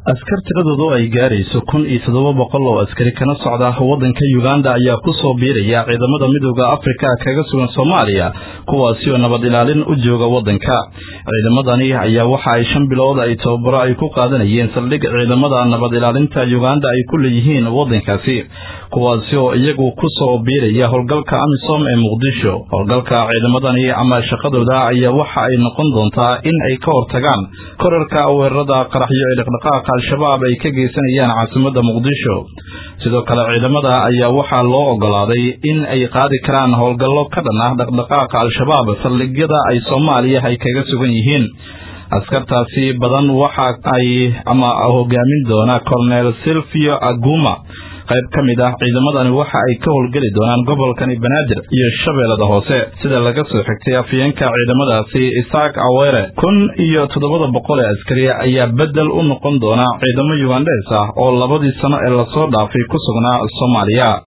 askar tiradoodu ay gaarayso kun iyo toddoba boqol oo askari kana socda waddanka uganda ayaa ku soo biiraya ciidamada midooda afrika kaga sugan soomaaliya kuwaasi oo nabad ilaalin u jooga waddanka ciidamadani ayaa waxa ay shan bilood ay tababaro ay ku qaadanayeen saldhig ciidamada nabad ilaalinta uganda ay ku leeyihiin waddankaasi kuwaasi oo iyagu ku soo biiraya howlgalka amisom ee muqdisho howlgalka ciidamadani ama shaqadooda ayaa waxa ay noqon doontaa in ay ka hortagaan korarka weerarada qaraxyo ee dhaqdhaqaaqa al-shabaab ay ka geysanayaan caasimadda muqdisho sidoo kale ciidamada ayaa waxaa loo ogolaaday in ay qaadi karaan howlgallo ka dhan ah dhaqdhaqaaqa al-shabaab saldhigyada ay soomaaliya ay kaga sugan yihiin askartaasi badan waxa ay ama hogaamin doona colonel silvio aguma qayb ka mid ah ciidamadani waxa ay ka howlgeli doonaan gobolkani banaadir iyo shabeellada hoose sida laga soo xigtay afyeenka ciidamadaasi isaak awere kun iyo toddobada boqol ee askari ayaa beddel u noqon doona ciidamo yugandes ah oo labadii sano ee lasoo dhaafay ku sugnaa soomaaliya